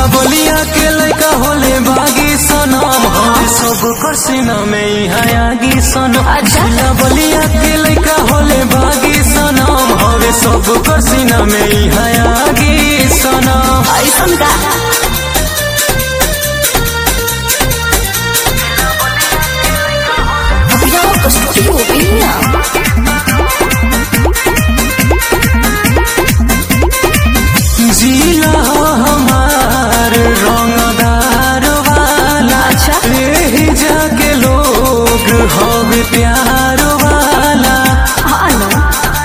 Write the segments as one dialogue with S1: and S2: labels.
S1: बलिया के लड़का होले बागी सनम हवे सब कर सीना में ही हयागी सनम
S2: अच्छा।
S1: जिला बलिया के लड़का होले बागी सनम हवे सब कर सीना में ही हयागी सनम
S2: ऐसन का Yo estúpida.
S1: जिला हमार रंगदार वाला
S2: अच्छा।
S1: यही जाके लोग हवे प्यार वाला
S2: हाँ ना।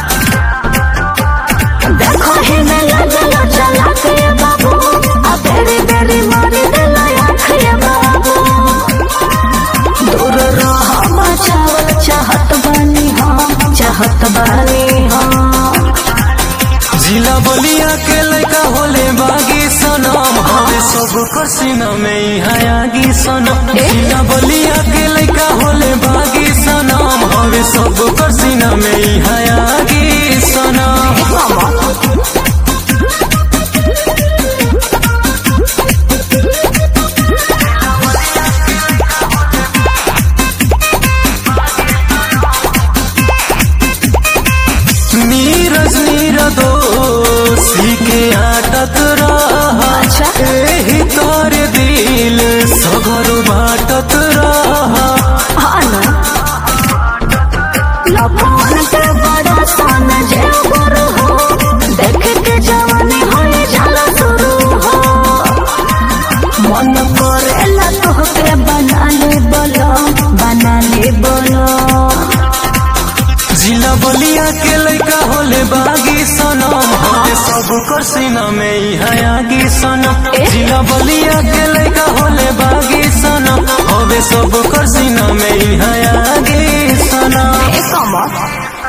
S2: देखो ही मैं लजल चला के बाबू आ बेरी बेरी मारी दिला आँखें बाबू दूर रह बचावल चाहत बानी हम चाहत बानी हम
S1: जिला बलिया के लड़का होले बागी सनम हवे सब कर सीना में ही हयागी सनम
S2: ए?
S1: जिला बलिया के लड़का होले बागी सनम हवे सब कर सीना में ही हयागी सनम नीरज नीरदोषी के आटत रहा
S2: अच्छा।
S1: एही तोरे दिल सगर बाटत रहा
S2: हाँ ना। लपन के बड़ा सन जे गुरु हो देख के जवानी होए जाला शुरू हो मन करेला तोहके बना ले बोलो बना ले बोलो
S1: जिला बलिया के लड़का होले बागी सनम हवे सब कर सीना में ही हयागी सनम
S2: ए?
S1: जिला बलिया के लड़का होले बागी सनम हवे सब कर सीना में ही हयागी सनम
S2: ए कमर